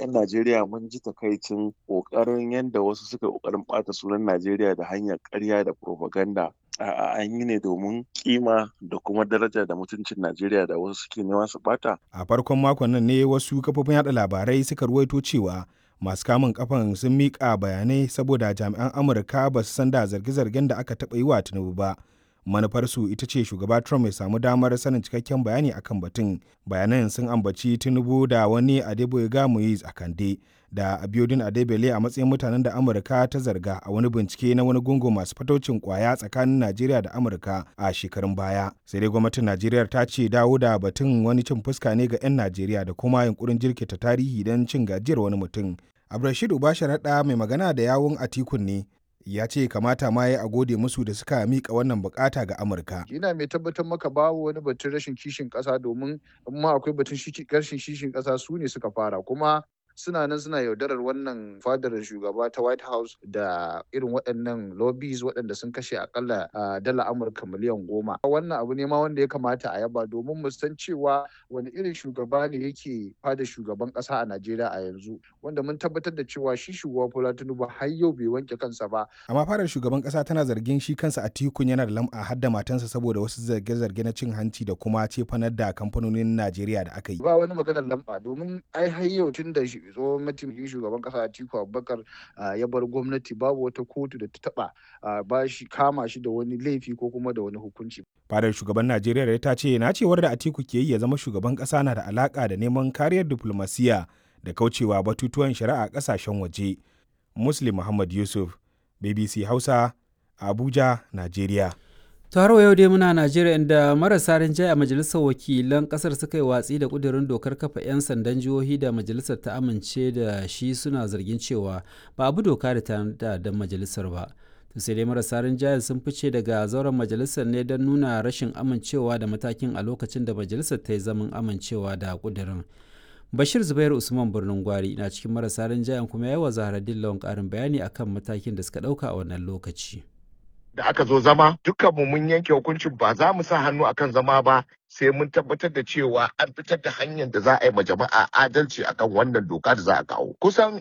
'yan Najeriya mun ji takaicin ƙoƙarin yadda wasu suka ƙoƙarin ɓata sunan Najeriya da hanyar ƙarya da propaganda. A'a an yi ne domin kima da kuma daraja da mutuncin Najeriya da wasu suke nema su ɓata. A farkon makon nan ne wasu kafofin yada labarai suka ruwaito cewa masu kamun kafan sun miƙa bayanai saboda jami'an Amurka ba su san da zarge-zargen da aka taɓa yi wa Tinubu ba. manufarsu ita ce shugaba Trump ya samu damar sanin cikakken bayani akan batun. Bayanan sun ambaci Tinubu da wani Adeboyega Moise a Kande da Abiodun Adebele a matsayin mutanen da Amurka ta zarga a wani bincike na wani gungun masu fataucin kwaya tsakanin Najeriya da Amurka a shekarun baya. Sai dai gwamnatin Najeriya ta ce dawo da batun wani cin fuska ne ga 'yan Najeriya da kuma yunkurin jirkita tarihi don cin gajiyar wani mutum. Abdulrashid Ubasharaɗa mai magana da yawun Atikun ne ya ce kamata ma ya a gode musu da suka mika wannan bukata ga amurka ina mai tabbatar maka babu wani batun rashin kishin kasa domin amma akwai batun rashin kishin kasa su ne suka fara kuma suna nan suna yaudarar wannan fadar shugaba ta white house da irin waɗannan lobbies waɗanda sun kashe akalla dala amurka miliyan goma wannan abu ne ma wanda ya kamata a yaba domin mu san cewa wani irin shugaba ne yake fada shugaban ƙasa a najeriya a yanzu wanda mun tabbatar da cewa shi shugaba bola tinubu har yau bai wanke kansa ba amma fadar shugaban ƙasa tana zargin shi kansa a tikun yana da lam'a har da matansa saboda wasu zarge-zarge na cin hanci da kuma cefanar da kamfanonin najeriya da aka yi ba wani maganar lamba domin ai har yau tun da tsohon mataimakin shugaban kasa Atiku Abubakar ya bar gwamnati babu wata kotu da ta taba ba shi kama shi da wani laifi ko kuma da wani hukunci. Fadar shugaban Najeriya ta ce na cewar da Atiku ke yi ya zama shugaban kasa na da alaka da neman kariyar diplomasiya da kaucewa batutuwan shari'a kasashen waje. Muslim Muhammad Yusuf, BBC Hausa, Abuja, Najeriya. taro yau dai muna najeriya inda marasa rinjaye a majalisar wakilan kasar suka yi watsi da kudirin dokar kafa 'yan sandan jihohi da majalisar ta amince da shi suna zargin cewa ba abu doka da ta da majalisar ba to sai dai marasa rinjaye sun fice daga zauren majalisar ne don nuna rashin amincewa da matakin a lokacin da majalisar ta yi zaman amincewa da kudirin bashir zubair usman birnin gwari na cikin marasa rinjayen kuma yawa zaharaddin lawan karin bayani akan matakin da suka dauka a wannan lokaci da aka zo zama dukkanmu mun yanke hukuncin ba za mu sa hannu akan zama ba sai mun tabbatar da cewa an fitar da hanyar da za a yi ma jama'a adalci akan wannan doka da za a kawo kusan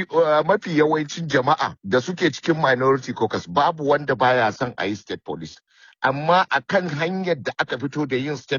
mafi yawancin jama'a da suke cikin minority caucus babu wanda baya son a yi state police amma akan hanyar da aka fito da yin state